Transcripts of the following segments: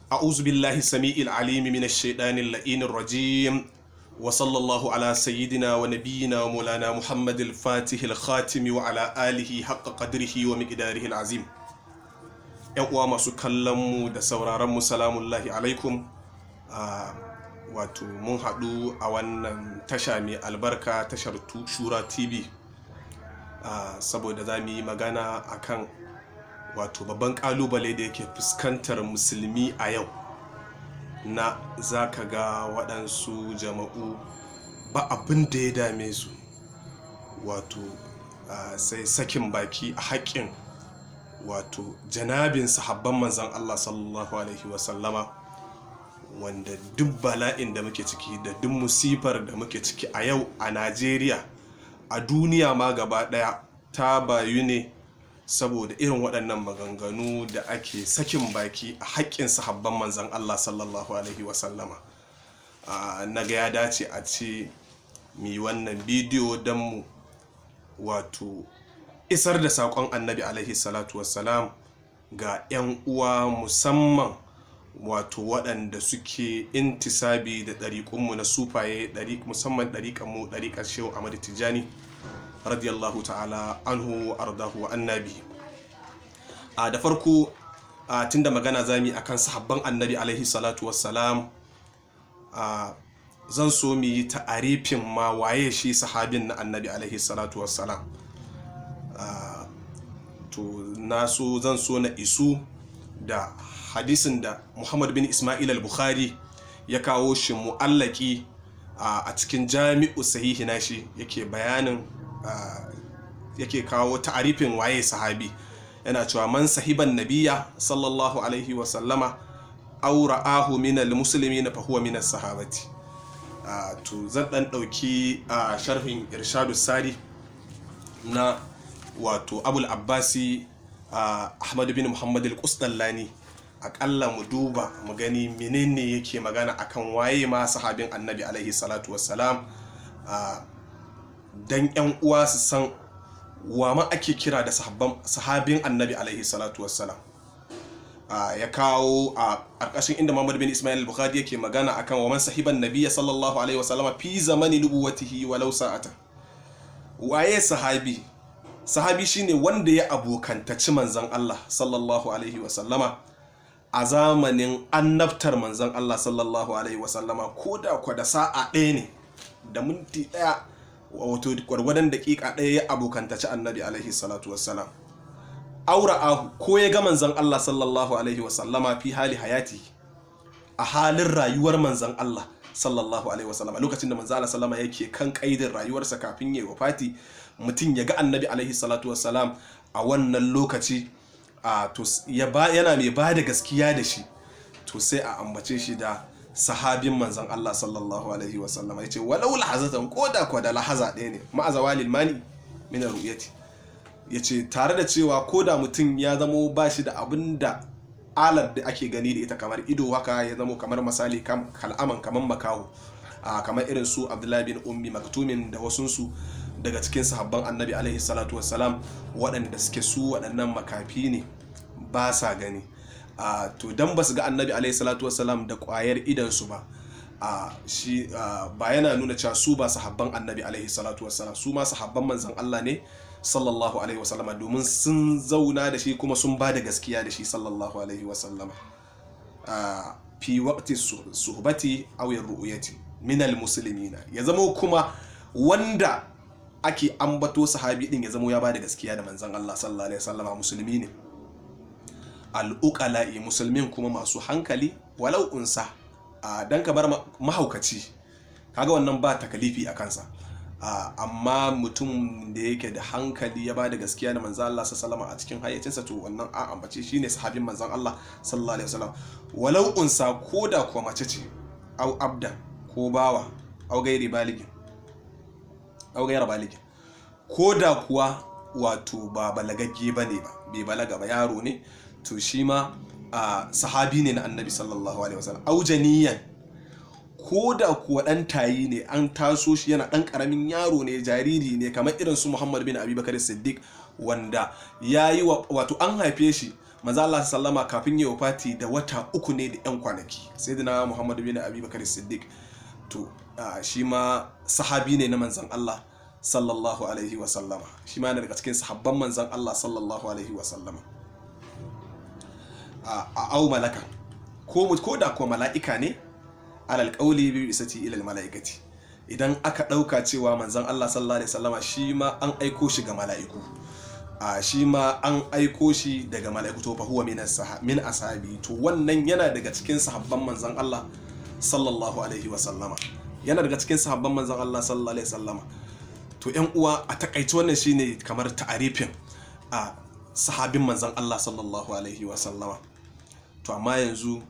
أعوذ بالله السميع العليم من الشيطان اللئين الرجيم وصلى الله على سيدنا ونبينا ومولانا محمد الفاتح الخاتم وعلى آله حق قدره ومقداره العظيم ‘yan uwa masu kallonmu da sauraronmu salamullahi alaikum wato mun haɗu a wannan tasha mai albarka tashar shura tv saboda za mu yi magana akan wato babban kalubale da yake fuskantar musulmi a yau na za ka ga waɗansu jama'u ba abin da ya dame su wato sai sakin baki a haƙƙin wato janabin sahabban manzan Allah sallallahu alaihi wasallama wanda duk bala'in da muke ciki da duk musifar da muke ciki a yau a Najeriya a duniya ma gaba ɗaya ta bayu ne saboda irin waɗannan maganganu da ake sakin baki a haƙƙin sahabban manzan Allah sallallahu alaihi wasallama na ga ya dace a ce mi wannan bidiyo don mu wato isar da saƙon annabi alaihi salatu wassalam ga 'yan uwa musamman wato waɗanda suke intisabi da ɗariƙunmu na sufaye musamman ɗariƙanmu ɗariƙar shehu amadu tijjani radiyallahu ta'ala anhu ardahu wa annabi a da farko a tunda magana zami akan sahabban annabi alaihi salatu wassalam a zan so mu yi ta'arifin ma waye shi sahabin na annabi alaihi salatu wassalam to na so zan so na isu da hadisin da muhammad bin ismail al-bukhari ya kawo shi mu'allaki a cikin jami'u sahihi nashi yake bayanin yake kawo ta'arifin waye sahabi yana cewa man sahiban nabiya sallallahu alaihi wasallama aw ra'ahu min al-muslimin fa huwa min as-sahabati to zan dan dauki sharhin irshadu sari na wato abul abbasi ahmad bin muhammad al-qusdallani akalla mu duba mu gani menene yake magana akan waye ma sahabin annabi alaihi salatu wassalam dan yan uwa su san wa ma ake kira da sahabin annabi alaihi salatu wassalam ya kawo a ƙarƙashin inda Muhammad bin Ismail al-Bukhari yake magana akan wa man sahiban nabiyya sallallahu alaihi wasallam fi zamani nubuwatihi walau sa'ata waye sahabi sahabi shine wanda ya abokantaci manzon Allah sallallahu alaihi wasallama a zamanin annabtar manzon Allah sallallahu alaihi wasallama ko da kwa da sa'a ɗaya ne da minti ɗaya wato gwargwadon daƙiƙa ɗaya ya abokantaci annabi alaihi salatu wassalam aura ahu ko ya ga manzan Allah sallallahu alaihi wasallama fi hali hayati a halin rayuwar manzan Allah sallallahu alaihi wasallama lokacin da manzan Allah sallama yake kan kaidin rayuwarsa kafin ya wafati mutum ya ga annabi alaihi salatu wassalam a wannan lokaci a to yana mai ba da gaskiya da shi to sai a ambace shi da sahabin manzan Allah sallallahu alaihi wasallam ya ce walau lahazatan ko da kwa da lahaza ɗaya ne ma'azawa lilmani min ru'yati ya ce tare da cewa ko da mutum ya zamo ba shi da abin da alar da ake gani da ita kamar ido haka ya zamo kamar misali kal'aman kamar makaho kamar irin su abdullahi bin ummi maktumin da wasunsu daga cikin sahabban annabi alaihi salatu wassalam waɗanda suke su waɗannan makafi ne ba sa gani Uh, to dan ba su ga annabi alaihi salatu wasalam da kwayar idansu ba uh, shi uh, ba yana nuna cewa su ba sahabban annabi alaihi salatu wasalam su ma sahabban manzan Allah ne sallallahu alaihi wasallam domin sun zauna da shi kuma sun ba da gaskiya da shi sallallahu alaihi wasallam fi waqti suhbati aw ru'yati min almuslimina ya zamo kuma wanda ake ambato sahabi din ya zamo ya ba da gaskiya da manzan Allah sallallahu alaihi wasallam musulmi ne al'uƙala'i musulmin kuma masu hankali walau unsa a dan kamar mahaukaci kaga wannan ba takalifi a kansa amma mutum da yake da hankali ya ba da gaskiya da manzan Allah sallallahu a cikin hayyacinsa to wannan a ambace shine sahabin manzan Allah sallallahu alaihi wasallam walau unsa ko da kuwa mace ce au abda ko bawa au gairi baligin au gaira baligin ko da kuwa wato ba balagagge bane ba bai balaga ba yaro ne to shi ma a sahabi ne na annabi sallallahu alaihi wasallam aujaniyan ko da kuwa dan tayi ne an taso shi yana dan karamin yaro ne jariri ne kamar irin su Muhammad bin Abi Bakar Siddiq wanda yayi wato an haife shi manzo Allah sallama kafin ya wafati da wata uku ne da yan kwanaki sayyidina Muhammad bin Abi Bakar Siddiq to shi ma sahabi ne na manzon Allah sallallahu alaihi wa sallama shi ma yana daga cikin sahabban manzon Allah sallallahu alaihi wa sallama a au malaka ko ko da ko mala'ika ne alal qawli bi isati ila al mala'ikati idan aka dauka cewa manzon Allah sallallahu alaihi wa sallama shi ma an aiko shi ga mala'iku a shi ma an aiko shi daga mala'iku to fa huwa min min ashabi to wannan yana daga cikin sahabban manzon Allah sallallahu alaihi wa sallama yana daga cikin sahabban manzon Allah sallallahu alaihi wa sallama to yan uwa a takaice wannan shine kamar ta'arifin a sahabin manzon Allah sallallahu alaihi wa sallama to amma yanzu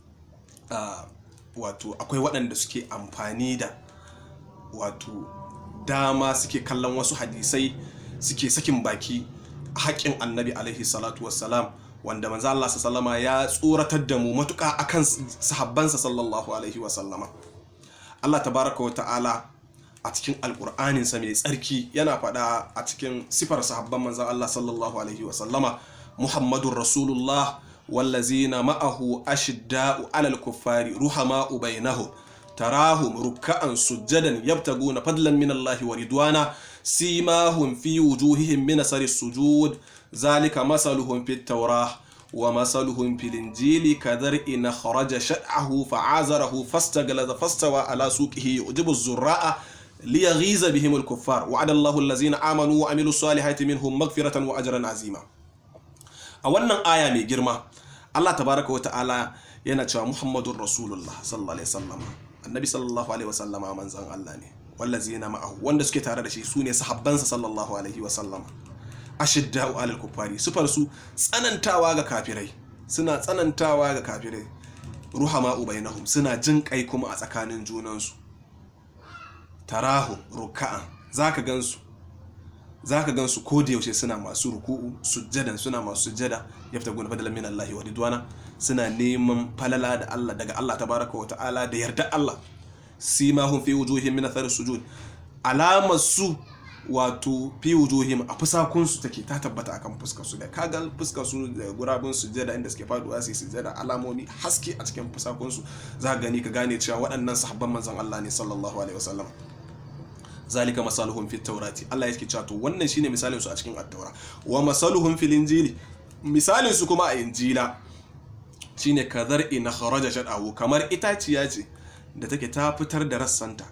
wato akwai waɗanda suke amfani da wato dama suke kallon wasu hadisai suke sakin baki haƙƙin annabi alaihi salatu wassalam wanda manzo Allah sallama ya tsoratar da mu matuƙa akan sahabbansa sallallahu alaihi wasallama Allah tabaraka wa ta'ala a cikin alƙur'anin sa mai tsarki yana faɗa a cikin sifar sahabban manzo Allah sallallahu alaihi wasallama Muhammadur Rasulullah wallazina ma'ahu ashidda'u 'alal kuffari ruhama'u bainahum tarahum ruk'an sujjadan yabtaguna fadlan min Allah wa ridwana سيماهم في وجوههم من أثر السجود ذلك مثلهم في التوراة ومثلهم في الإنجيل كذرء خرج شطعه فعازره فاستغلظ فاستوى على سوقه يعجب الزراء ليغيظ بهم الكفار وعد الله الذين آمنوا وعملوا الصالحات منهم مغفرة وأجرا عظيما a wannan aya mai girma Allah tabaraka wa ta'ala yana cewa Muhammadur Rasulullah sallallahu alaihi wasallam annabi sallallahu alaihi wasallama manzon Allah ne wallazina ma'ahu wanda suke tare da shi su ne sahabbansa sallallahu alaihi wasallam ashidda'u alal kuffari sufar su tsanantawa ga kafirai suna tsanantawa ga kafirai ruhama ubainahum suna jin kai kuma a tsakanin junansu tarahu ruka'an zaka gansu zaka gansu ko da yaushe suna masu ruku'u sujjadan suna masu sujjada yaftaguna fadlan min Allah wa ridwana suna neman falala da Allah daga Allah tabaraka wa ta'ala da yarda Allah simahum fi wujuhihim min athar sujud alamar su wato fi wujuhim a fusakun su take ta tabbata akan fuskar su da kaga fuskar su da gurabun sujjada inda suke faduwa su sujjada alamomi haske a cikin fusakun su za ka gani ka gane cewa waɗannan sahabban manzon Allah ne sallallahu alaihi wasallam zalika masaluhum fit tawrati Allah yake cewa to wannan shine misalin su a cikin at-taura wa masaluhum fil injili misalin su kuma a injila shine kadhar in kharaja shadahu kamar itaciya ce da take ta fitar da rassanta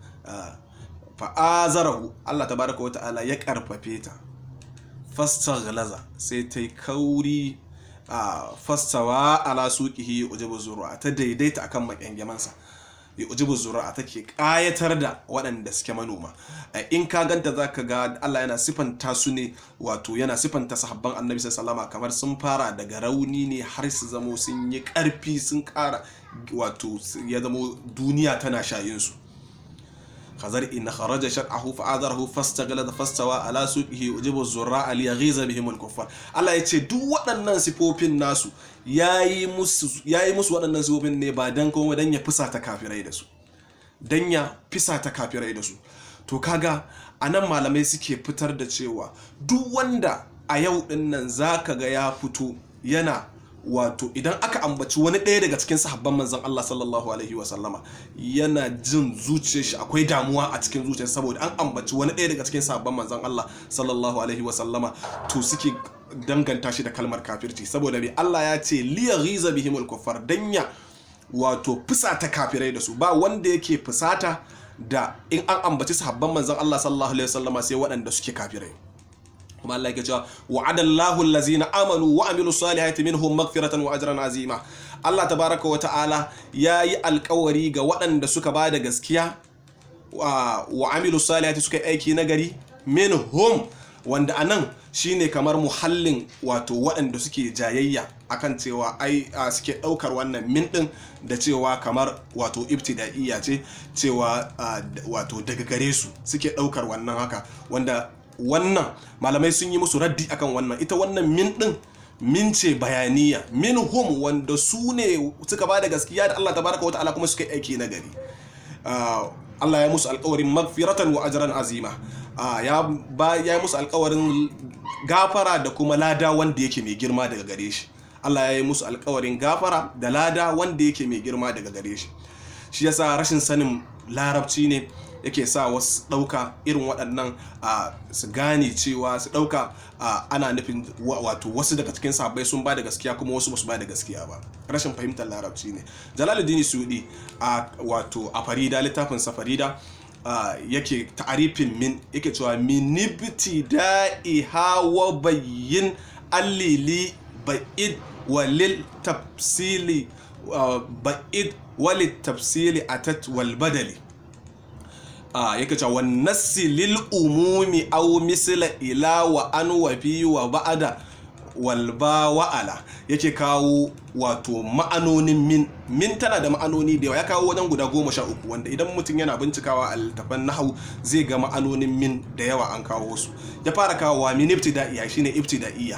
fa'azarahu Allah tabaraka wa ta'ala ya karfafe ta fastaghlaza sai ta yi kauri a fastawa ala suqihi ujibu zur'a ta daidaita akan makyangemansa ya ujibu zur'a take kayatar da waɗanda suke manoma in ka ganta zaka ga Allah yana sifanta su ne wato yana sifanta sahabban annabi sallallahu kamar sun fara daga rauni ne har su zamo sun yi ƙarfi sun ƙara wato ya zamo duniya tana shayin su khazar in kharaja shar'ahu fa'adarahu fastaghala fastawa ala suqihi ujibu zurra li yaghiza bihim al-kuffar Allah yace duk waɗannan sifofin nasu yayi musu yayi musu waɗannan sifofin ne ba dan kuma dan ya fusata kafirai da su dan ya fisata kafirai da su to kaga anan malamai suke fitar da cewa duk wanda a yau din nan zaka ga ya fito yana wato idan aka ambaci wani ɗaya daga cikin sahabban manzon Allah sallallahu alaihi wa sallama yana jin zuciyar shi akwai damuwa a cikin zuciyar saboda an ambaci wani ɗaya daga cikin sahabban manzon Allah sallallahu alaihi wa sallama to suke danganta shi da kalmar kafirci saboda bai Allah ya ce liya ghiza bihimul kuffar danya wato fusata kafirai da su ba wanda yake fusata da in an ambaci sahabban manzon Allah sallallahu alaihi wa sallama sai waɗanda suke kafirai kuma Allah yake cewa wa'adallahu allazina amanu wa amilu salihati minhum maghfiratan wa ajran azima Allah tabaraka wa ta'ala yayi alkawari ga waɗanda suka bada gaskiya wa amilu salihati suka yi aiki nagari minhum wanda anan shine kamar muhallin wato waɗanda suke jayayya akan cewa ai suke ɗaukar wannan min ɗin da cewa kamar wato ibtida'iyya ce cewa wato daga gare su suke ɗaukar wannan haka wanda wannan malamai sun yi musu raddi akan wannan ita wannan min din min ce bayaniya min hum wanda su ne suka ba da gaskiya da Allah tabaraka wa ta'ala kuma suka yi aiki na gari Allah ya musu alkawarin magfiratan wa ajran azima ya ba ya musu alkawarin gafara da kuma lada wanda yake mai girma daga gare shi Allah ya yi musu alkawarin gafara da lada wanda yake mai girma daga gare shi shi yasa rashin sanin larabci ne yake sa wasu ɗauka irin waɗannan a su gane cewa su ɗauka ana nufin wato wasu daga cikin sahabbai sun ba da gaskiya kuma wasu basu ba da gaskiya ba rashin fahimtar larabci ne jalaluddin sudi a wato a farida littafin sa farida yake ta'arifin min yake cewa minibti da'i hawa bayyin allili ba'id walil tafsili ba'id walil tafsili atat wal badali a yake cewa wan nassi lil umumi aw misla ila wa an wa fi wa ba'da wal ba wa ala yake kawo wato ma'anonin min min tana da ma'anoni da yawa ya kawo wajen guda goma sha uku wanda idan mutum yana bincikawa a littafan nahawu zai ga ma'anonin min da yawa an kawo su ya fara kawowa min ibtida'iyya shine ibtida'iyya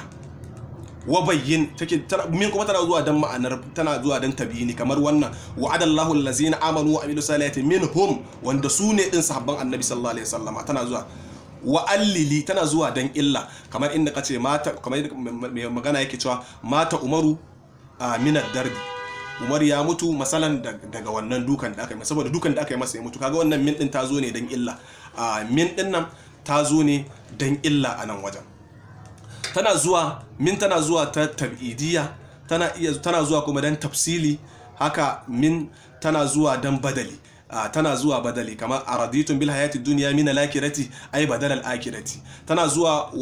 wa bayyin take min kuma tana zuwa dan ma'anar tana zuwa dan tabiyini kamar wannan wa'adallahu allazina amanu wa amilu salihati minhum wanda su ne din sahabban annabi sallallahu alaihi wasallama tana zuwa wa allili tana zuwa dan illa kamar inda kace mata kamar mai magana yake cewa mata umaru a minar darbi umar ya mutu masalan daga wannan dukan da aka yi saboda dukan da aka yi masa ya mutu kaga wannan min din ta zo ne dan illa a min din nan ta zo ne dan illa a nan wajen tana zuwa min tana zuwa ta tab'idiyya tana iya tana zuwa kuma dan tafsili haka min tana zuwa dan badali tana zuwa badali kamar araditun bil hayati dunya min al-akhirati ay badal al-akhirati tana zuwa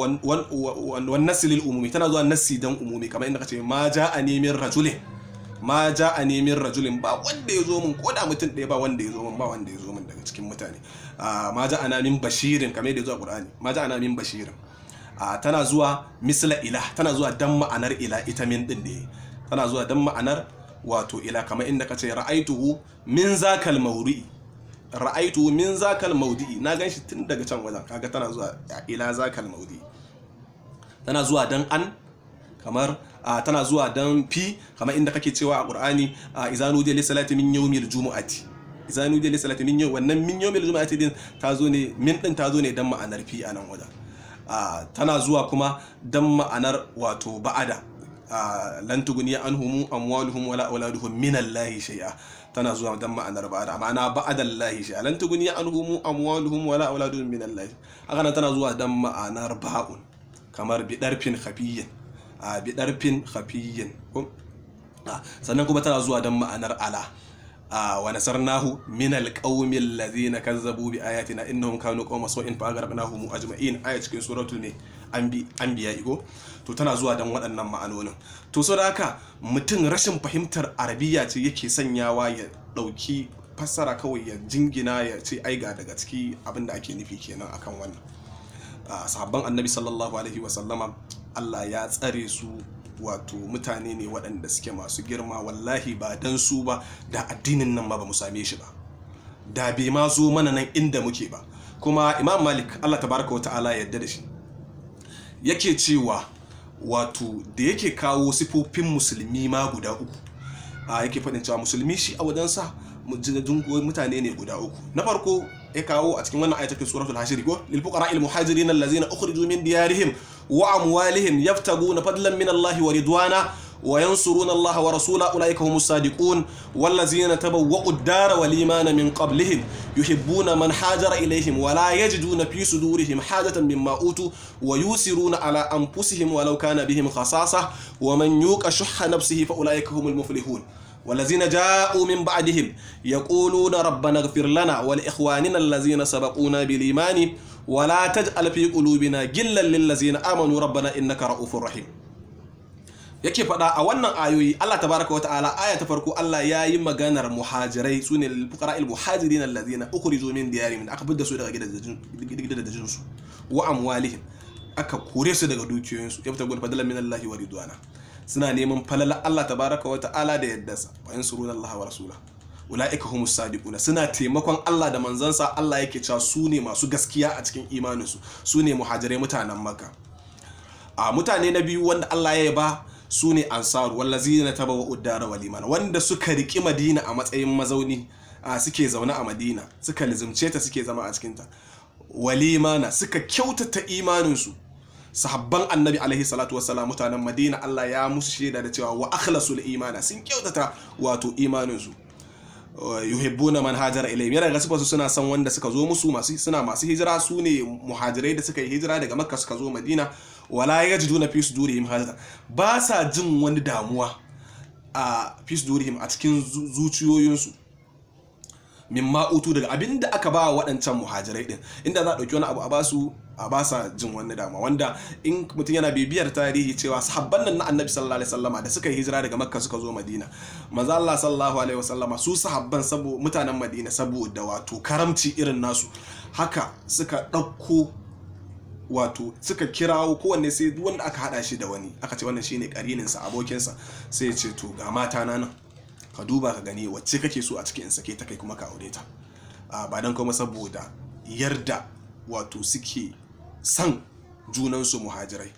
wan nasil umumi tana zuwa nasi dan umumi kamar inda kace ma ja'ani min rajulin ma ja'ani min rajulin ba wanda ya zo min ko da mutum ɗaya ba wanda ya zo min ba wanda ya zo min daga cikin mutane ma ja'ana min bashirin kamar yadda ya zo a qur'ani ma ja'ana min bashirin tana zuwa misla ila tana zuwa dan ma'anar ila ita min din ne tana zuwa dan ma'anar wato ila kamar inda ka ce ra'aituhu min zakal mawri'i ra'aituhu min zakal mawdi'i na ganshi tun daga can wajen kaga tana zuwa ila zakal mawdi'i tana zuwa dan an kamar tana zuwa dan fi kamar inda kake cewa a qur'ani izanu da li salati min yawmil jumu'ati izanu da li salati min yawm wannan min yawmil jumu'ati din ta zo ne min din ta zo ne dan ma'anar fi a nan wajen tana zuwa kuma dan ma'anar wato ba'ada lan tuguniya anhum amwaluhum wala auladuhum min Allah shay'a tana zuwa dan ma'anar ba'ada ma'ana ba'ada Allah shay'a lan tuguniya anhum amwaluhum wala auladuhum min Allah haka nan tana zuwa dan ma'anar ba'un kamar bidarfin khafiyyin a bidarfin khafiyyin sannan kuma tana zuwa dan ma'anar ala wa nasarnahu min alqawmi alladhina kazzabu bi ayatina innahum kanu qawma sawin fa aghraqnahum ajma'in aya cikin suratul ne anbiya igo to tana zuwa dan waɗannan ma'anonin to so da haka mutum rashin fahimtar arabiya ce yake sanyawa ya ɗauki fassara kawai ya jingina ya ce ai ga daga ciki abin da ake nufi kenan akan wannan sahabban annabi sallallahu alaihi wasallama Allah ya tsare su wato mutane ne waɗanda suke masu girma wallahi ba dan su ba da addinin nan ma ba mu same shi ba da bai ma zo mana nan inda muke ba kuma imam malik Allah tabaraka wa ta'ala yadda da shi yake cewa wato da yake kawo sifofin musulmi ma guda uku a yake faɗin cewa musulmi shi a wajensa mutane ne guda uku na farko ya kawo a cikin wannan ayatakin suratul hashiri ko lil fuqara al muhajirin allazina ukhriju min diyarihim wa amwalihim yabtaguna fadlan min Allah wa ridwana وينصرون الله ورسوله أولئك هم الصادقون والذين تبوأوا الدار والإيمان من قبلهم يحبون من حاجر إليهم ولا يجدون في صدورهم حاجة مما أوتوا ويوسرون على أنفسهم ولو كان بهم خصاصة ومن يوق شح نفسه فأولئك هم المفلحون والذين جاءوا من بعدهم يقولون ربنا اغفر لنا ولإخواننا الذين سبقونا بالإيمان ولا تجعل في قلوبنا غلا للذين آمنوا ربنا إنك رؤوف رحيم yake faɗa a wannan ayoyi Allah tabaraka wata'ala aya ta farko Allah ya yi maganar muhajirai su ne fuqara il muhajirin allazina ukhriju min diyarihim aka fidda su daga gidajen su wa amwalihim aka kore su daga dukiyoyin su yabta gol fadlan min Allah wa ridwana suna neman falala Allah tabaraka wata'ala da yaddarsa wa yansuruna Allah wa rasula ulaika humus sadiquna suna taimakon Allah da manzansa Allah yake cewa su ne masu gaskiya a cikin imaninsu su ne muhajirai mutanen Makka a mutane na biyu wanda Allah ya yaba su ne ansaru wallazi na taba wa uddara walimana wanda suka riki madina a matsayin mazauni a suke zaune a madina suka lizimce ta suke zama a cikinta walimana suka kyautata imaninsu sahabban annabi alaihi salatu wassalam mutanen madina Allah ya musu shaida da cewa wa akhlasul imana sun kyautata wato imaninsu yuhibbuna man hajara ilayhim yana gaskiya su suna son wanda suka zo musu masu suna masu hijira su ne muhajirai da suka yi hijira daga makka suka zo madina wala yajiduna fi sudurihim hajara ba sa jin wani damuwa a fi sudurihim a cikin zuciyoyinsu min ma'utu daga abin da aka ba waɗancan muhajirai din inda za a ɗauki wani abu a basu a ba sa jin wani dama wanda in mutum yana bibiyar tarihi cewa sahabban nan na annabi sallallahu alaihi wasallama da suka yi hijira daga makka suka zo madina maza Allah sallallahu alaihi wasallama su sahabban sabo mutanen madina saboda wato karamci irin nasu haka suka ɗauko wato suka kirawo kowanne sai duk wanda aka hada shi da wani aka ce wannan shine karininsa abokinsa sai ya ce to ga mata na nan ka duba ka gani wacce kake so a cikin in sake ta kai kuma ka aure ta ba dan kuma saboda yarda wato suke san junansu muhajirai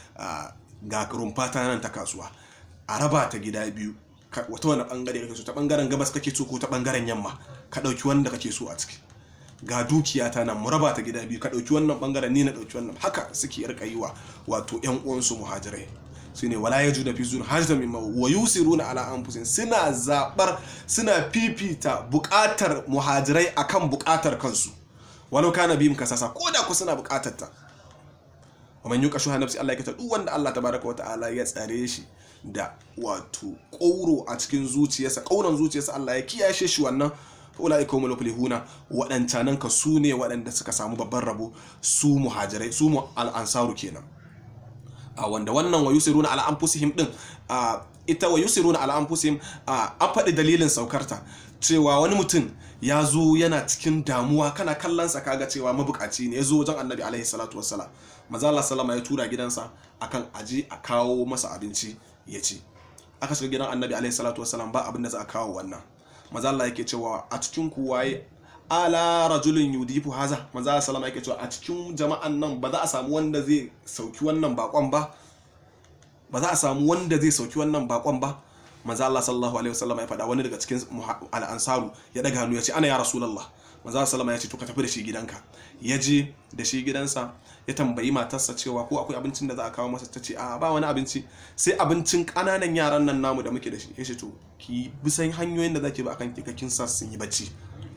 ga rumfa ta nan ta kasuwa a raba ta gida biyu wata wani bangare kake so ta bangaren gabas kake so ko ta bangaren yamma ka dauki wanda kake so a ciki ga dukiya ta nan mu raba ta gida biyu ka dauki wannan bangaren ni na dauki wannan haka suke rika yi wa wato yan uwansu muhajirai su ne wala ya juna fi zuwa hajjata mimma wa yusiruna ala anfusihim suna zabar suna fifita bukatar muhajirai akan bukatar kansu walau kana bihim kasasa ko da ku suna bukatar ta wa man yuqa shuha nafsi Allah ya kita duk wanda Allah tabaraka wa ta'ala ya tsare shi da wato kauro a cikin zuciyarsa kauran zuciyarsa Allah ya kiyashe shi wannan ulaika humul muflihuna wadancanan ka su ne waɗanda suka samu babban rabo su muhajirai su al-ansaru kenan a wanda wannan wa yusiruna ala anfusihim din ita wa yusiruna ala anfusihim an faɗi dalilin saukarta cewa wani mutum ya zo yana cikin damuwa kana kallonsa kaga cewa mabukaci ne ya zo wajen annabi alaihi salatu wassalam maza Allah sallama ya tura gidansa akan aji a kawo masa abinci ya ci aka shiga gidan annabi alaihi salatu wassalam ba abin da za a kawo wannan maza Allah yake cewa a cikin ku waye ala rajulin yudifu haza maza Allah sallama yake cewa a cikin jama'an nan ba za a samu wanda zai sauki wannan bakon ba ba za a samu wanda zai sauki wannan bakon ba manzo Allah sallallahu alaihi wasallam ya faɗa wani daga cikin al-ansaru ya daga hannu ya ce ana ya rasulullah manzo Allah sallama ya ce to ka tafi da shi gidanka ya je da shi gidansa ya tambayi matarsa cewa ko akwai abincin da za a kawo masa ta ce a ba wani abinci sai abincin kananan yaran nan namu da muke da shi ya ce to ki bi san hanyoyin da zaki ba akan kikakin sa sun yi bacci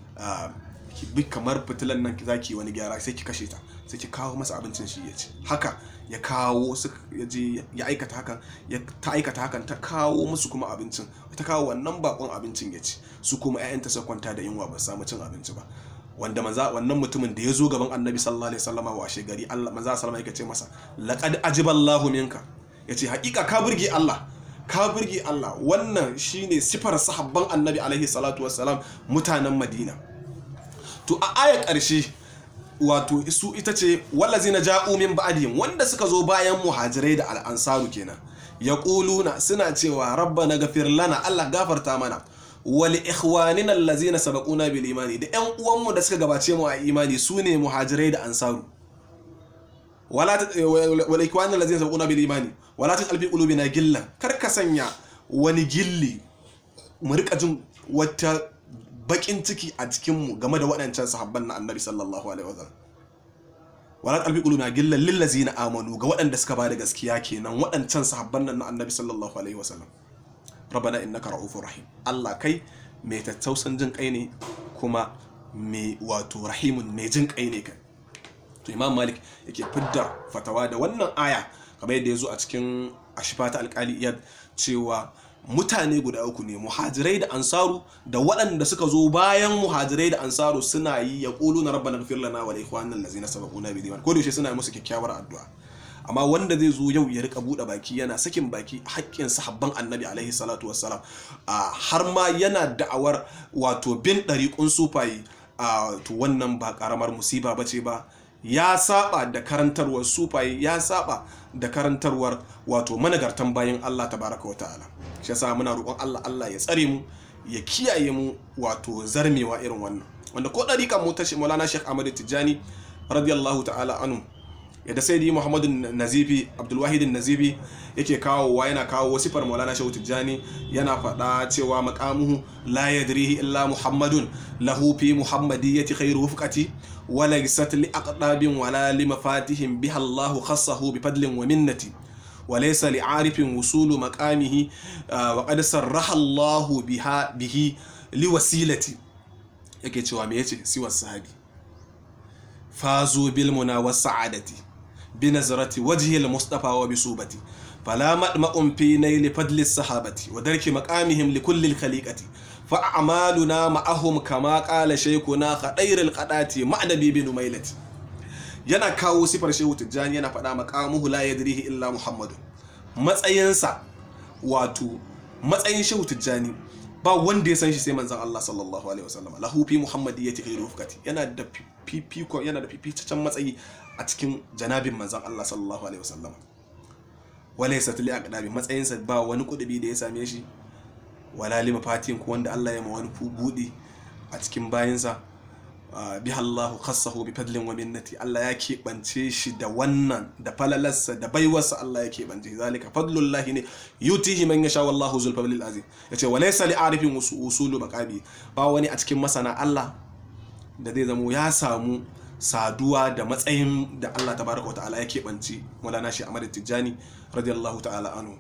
ki bi kamar fitilan nan zaki wani gyara sai ki kashe ta sai ki kawo masa abincin shi ya ci haka ya kawo su ya je ya aikata hakan ya ta aikata hakan ta kawo musu kuma abincin ta kawo wannan bakon abincin ya ci su kuma ƴaƴanta su kwanta da yunwa ba samu cin abinci ba wanda maza wannan mutumin da ya zo gaban annabi sallallahu alaihi wasallama washe gari Allah maza sallama yake ce masa laqad ajiballahu minka yace hakika ka burge Allah ka burge Allah wannan shine sifar sahabban annabi alaihi salatu wassalam mutanen Madina to a aya ƙarshe wato su ita ce wallazina ja'u min ba'dihim wanda suka zo bayan muhajirai da al'ansaru kenan yaquluna suna cewa rabbana ghafir lana Allah gafarta mana wal ikhwanina allazina sabaquna bil imani da ƴan uwanmu da suka gabace mu a imani sune muhajirai da ansaru wala wal ikhwanina allazina sabaquna bil imani wala taj'al fi qulubina gillan kar ka sanya wani gilli mu rika jin wata bakin ciki a cikinmu game da waɗancan sahabban na annabi sallallahu alaihi wasallam wala qalbi quluna gillan lil ladzina amanu ga waɗanda suka bada gaskiya kenan waɗancan sahabban nan na annabi sallallahu alaihi wasallam rabbana innaka ra'ufur rahim Allah kai mai tattausan jin kai ne kuma mai wato rahimun mai jin kai ne kai to imam malik yake fidda fatawa da wannan aya kamar yadda ya zo a cikin ashifata alkali iyad cewa mutane guda uku ne muhajirai da ansaru da waɗanda suka zo bayan muhajirai da ansaru suna yi ya ƙulu na rabba na gafir lana wa ikhwanan lazina sabaquna bi diwan ko da yaushe suna musu kyakkyawar addu'a amma wanda zai zo yau ya rika buɗe baki yana sakin baki haƙƙin sahabban annabi alaihi salatu wassalam har ma yana da'awar wato bin ɗariƙun sufaye to wannan ba ƙaramar musiba bace ba ya saba da karantarwar sufaye ya saba da karantarwar wato managartan bayan Allah tabaraka wa ta'ala shi yasa muna roƙon Allah Allah ya tsare mu ya kiyaye mu wato zarmewa irin wannan wanda ko dariƙan mu ta Maulana Sheikh Ahmad Tijani radiyallahu ta'ala anhu yadda sai muhammadu nazifi abdulwahidin nazifi yake kawowa yana kawo sifar maulana shehu tijjani yana faɗa cewa maqamuhu la yadrihi illa muhammadun lahu fi muhammadiyyati khairu wufqati wa laysat li aqdabin wala li mafatihim biha Allahu khassahu bi fadlin wa minnati wa laysa li arifin wusulu maqamihi wa qad sarraha Allahu biha bihi li wasilati yake cewa me yace siwa sahabi fazu bil muna was sa'adati bi nazarati wajhi al mustafa wa bi subati fala madma'un fi nail fadli sahabati wa darki maqamihim li kulli al khaliqati fa a'maluna ma'ahum kama qala shaykhuna khadair al qadati ma'nabi bin umailati yana kawo sifar shehu tijjani yana faɗa maqamuhu la yadrihi illa muhammadu matsayinsa wato matsayin shehu tijjani ba wanda ya san shi sai manzon Allah sallallahu alaihi wasallam lahu fi muhammadiyyati khairu fukati yana da fifiko yana da fificen matsayi a cikin janabin manzon Allah sallallahu alaihi wasallam wala yasa tali aqdabi matsayin sa ba wani kudubi da ya same shi wala lima fatin ko wanda Allah ya ma wani budi a cikin bayinsa biha Allahu khassahu bi fadlin wa minnati Allah ya keɓance shi da wannan da falalarsa da baiwarsa Allah ya keɓance zalika fadlullahi ne yutihi man yasha wallahu zul fadlil azim yace wa laysa li arifin usulu maqabi ba wani a cikin masana Allah da zai zamo ya samu saduwa da matsayin da Allah tabaraka wa ta'ala ya keɓance Maulana shi Ahmad Tijjani radiyallahu ta'ala anhu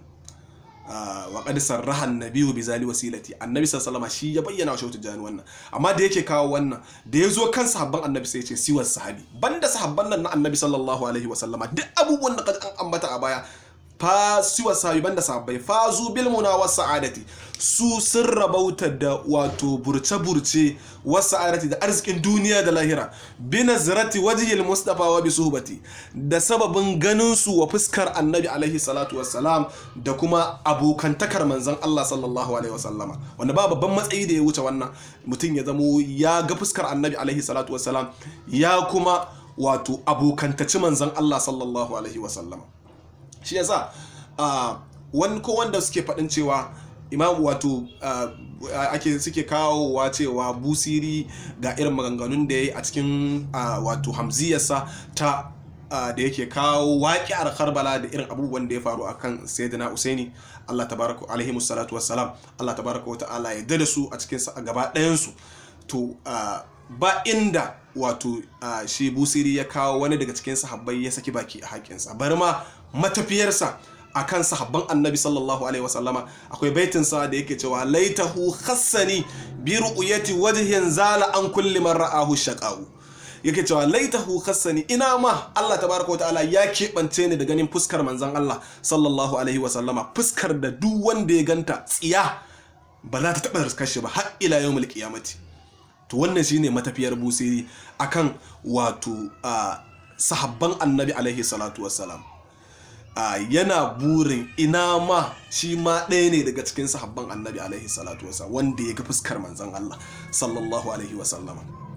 wa qad sarraha an-nabiyyu bi zali wasilati annabi sallallahu alaihi shi ya bayyana wa shautu jani wannan amma da yake kawo wannan da ya zo kan sahabban annabi sai ya ce siwar sahabi banda sahabban nan na annabi sallallahu alaihi wasallama duk abubuwan da an ambata a baya fa siwar sahabi banda sahabbai fa zu bil muna was sa'adati su sun rabauta da wato burce-burce wasu sa'adati da arzikin duniya da lahira bi nazarati wajhil mustafa wa bi suhbati da sababin ganin su wa fuskar annabi alaihi salatu wassalam da kuma abokantakar manzon Allah sallallahu alaihi wasallama wanda ba babban matsayi da ya wuce wannan mutum ya zamo ya ga fuskar annabi alaihi salatu wassalam ya kuma wato abokantaci manzon Allah sallallahu alaihi wasallama shi yasa wani ko wanda suke faɗin cewa imam wato ake suke kawowa cewa busiri ga irin maganganun da ya yi a cikin wato hamziyarsa ta da yake kawo waƙi'ar karbala da irin abubuwan da ya faru akan sayyidina usaini allah tabaraka alaihi salatu wassalam allah tabaraka wa ta'ala ya da su a cikin gaba ɗayansu to ba inda wato shi busiri ya kawo wani daga cikin sahabbai ya saki baki a haƙinsa bari ma matafiyarsa akan sahabban annabi sallallahu alaihi wasallama akwai baitin sa da yake cewa laitahu khassani bi ru'yati wajhin zala an kulli man ra'ahu shaqa'u yake cewa laitahu khassani ina ma Allah tabaraka ta'ala ya keɓance ni da ganin fuskar manzon Allah sallallahu alaihi wasallama fuskar da duk wanda ya ganta tsiya ba za ta taɓa riskar shi ba har ila yawmul qiyamati to wannan shine matafiyar busiri akan wato sahabban annabi alaihi salatu wassalam Uh, yana burin ina ma shi ma ɗaya ne daga cikin sahabban annabi alaihi salatu wasa wanda ya ga fuskar manzan Allah sallallahu alaihi wasallama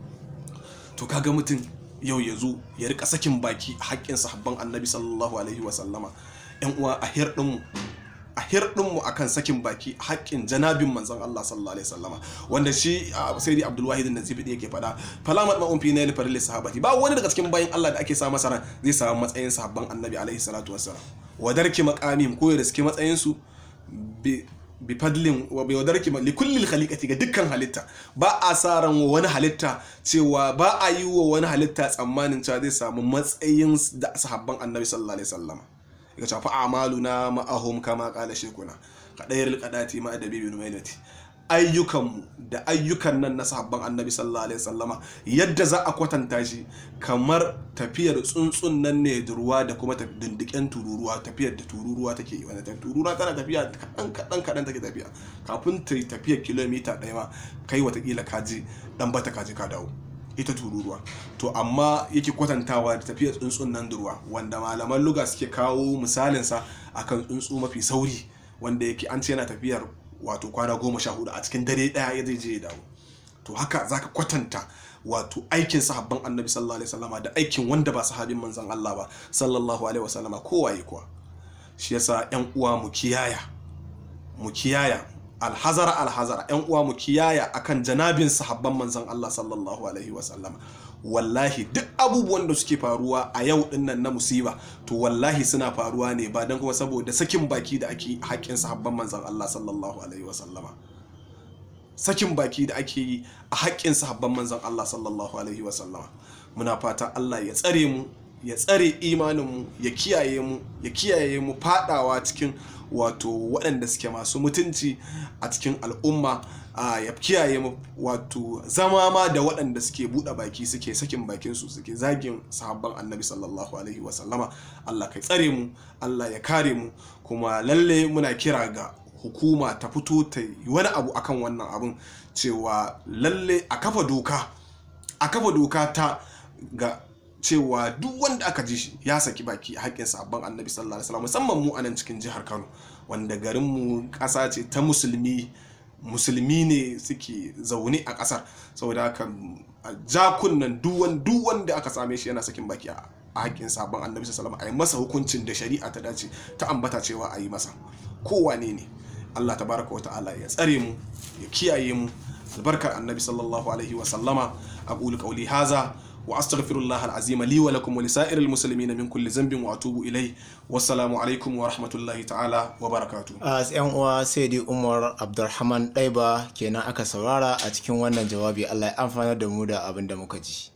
to kaga mutum yau ya zo ya rika sakin baki a haƙƙin sahabban annabi sallallahu alaihi wasallama yan uwa a hirɗinmu a hirɗinmu akan sakin baki a haƙƙin janabin manzan Allah sallallahu alaihi wasallama wanda shi sai dai Abdul Wahid Nazifi da yake faɗa falamat ma'un fi nail faril sahabati ba wani daga cikin bayin Allah da ake sa masa ran zai samu matsayin sahabban annabi alaihi salatu wassalam wadarki maqamim ko ya riske matsayin su bi fadlin wa bi wadarki li kulli khaliqati ga dukkan halitta ba a sa ran wani halitta cewa ba a yi wa wani halitta tsammanin cewa zai samu matsayin da sahabban annabi sallallahu alaihi wasallama ya shafi amaluna ma'ahum kama kala shekuna kadayar kadati ma da bibi numailati ayyukanmu da ayyukan nan na sahabban annabi sallallahu alaihi wasallama yadda za a kwatanta shi kamar tafiyar tsuntsun nan ne da ruwa da kuma dindiken tururuwa tafiyar da tururuwa take yi wanda tururuwa tana tafiya kadan kadan kadan take tafiya kafin ta tafiyar kilomita ɗaya ma kai watakila kaji dan bata kaji ka dawo ita tururuwa to amma yake kwatantawa da tafiyar tsuntsun nan da ruwa wanda malaman luga suke kawo misalinsa akan tsuntsu mafi sauri wanda yake an ce yana tafiyar wato kwana goma sha hudu a cikin dare daya ya zai je ya dawo to haka zaka kwatanta wato aikin sahabban annabi sallallahu alaihi wasallama da aikin wanda ba sahabin manzon Allah ba sallallahu alaihi wasallama kowaye kuwa shi yasa yan uwa mu kiyaya mu kiyaya alhazara alhazara yan uwa mu kiyaya akan janabin sahabban manzon Allah sallallahu alaihi wasallama wallahi duk abubuwan da suke faruwa a yau dinnan na musiba to wallahi suna faruwa ne ba don kuma saboda sakin baki da ake haƙƙin sahabban manzon Allah sallallahu alaihi wasallama sakin baki da ake yi a haƙƙin sahabban manzon Allah sallallahu alaihi wasallama muna fata Allah ya tsare mu ya tsare imaninmu ya kiyaye mu ya kiyaye mu fadawa cikin wato waɗanda suke masu mutunci a cikin al'umma ya kiyaye mu wato zama ma da waɗanda suke buɗe baki suke sakin bakinsu suke zagin sahabban annabi sallallahu alaihi wasallama Allah kai tsare mu Allah ya kare mu kuma lalle muna kira ga hukuma ta fito ta yi wani abu akan wannan abun cewa lalle a kafa doka a kafa doka ta ga cewa duk wanda aka ji shi ya saki baki a haƙƙin sabon annabi sallallahu alaihi wasallam musamman mu a nan cikin jihar Kano wanda garin mu ƙasa ce ta musulmi musulmi ne suke zaune a ƙasar saboda haka jakunan duk wanda aka same shi yana sakin baki a haƙƙin sabon annabi sallallahu alaihi wasallam a yi masa hukuncin da shari'a ta dace ta ambata cewa a yi masa kowane ne Allah tabaraka wa ta'ala ya tsare mu ya kiyaye mu albarkar annabi sallallahu alaihi wasallama aqulu qawli haza واستغفر الله العظيم لي ولكم ولسائر المسلمين من كل ذنب واتوب اليه والسلام عليكم ورحمه الله تعالى وبركاته as yan uwa sai dai umar abdulrahman ɗaiba kenan aka saurara a cikin wannan jawabi allah ya amfana da mu da abin da muka ji